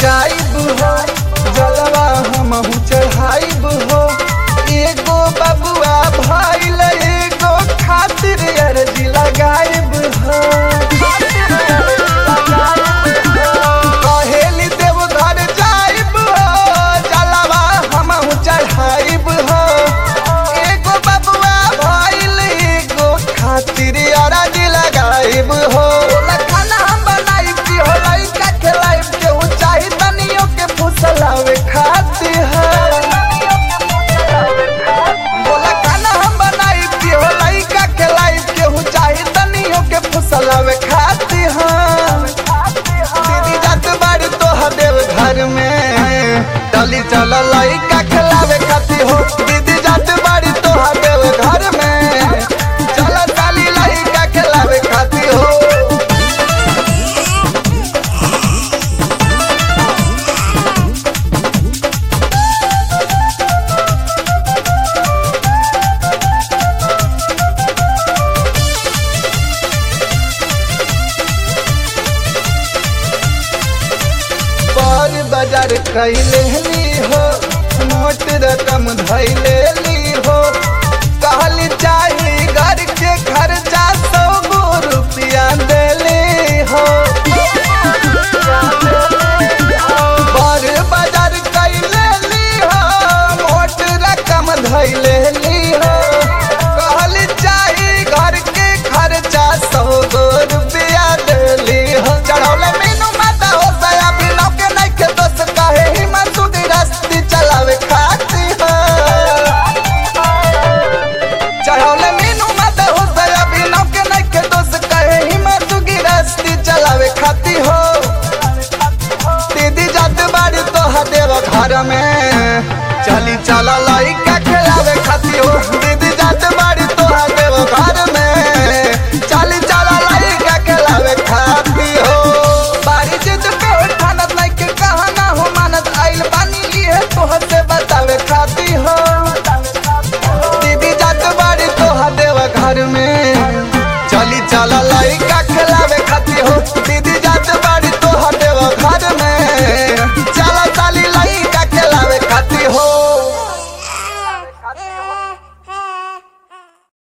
जाइब हो जलवा हमहू चढ़ाइब हो एगो बबुआ भइल एगो खातिर अर्जी लगाइब हो कहेली देव घर जाइब हो जलवा हमहू चढ़ाइब हो एगो बबुआ भइल एगो खातिर अर्जी लगाइब हो ओला खाना हम बनाइब की हो लइका खिलाइब केहू चाही तनियो के फुसलावे खातिर है बोला खाना हम बनाइब की हो लइका खिलाइब केहू चाही तनियो के फुसलावे खातिर हाँ दीदी जात बाड़ी तोह देव घर में डली चल लइका खिलावे खातिर हो दीदी जात बाड़ी तोह देव घर में चल डाली लइका खिलावे खातिर हो पर बाजार कैले ली हो मोट रकम धैले ली हो कहली चाही घर के खर्चा सौ गो रुपया देली हो पर बाजार कैले ली हो मोट रकम धैले ली हो कहली चाही घर के खर्चा सौ गो रुपया देली हो चढ़ौले मीनू माता हो सया बिनौ के नइखे दोस्त कहे हिम्मत सुधी रस्ती चलावे खाती हो चढ़ौले मीनू माता हो सया बिनौ के नइखे दोस्त कहे हिम्मत सुधी रस्ती चलावे खाती हो दीदी जात बाड़ी तो देव घर में चली चला लइका खिलावे खाती हो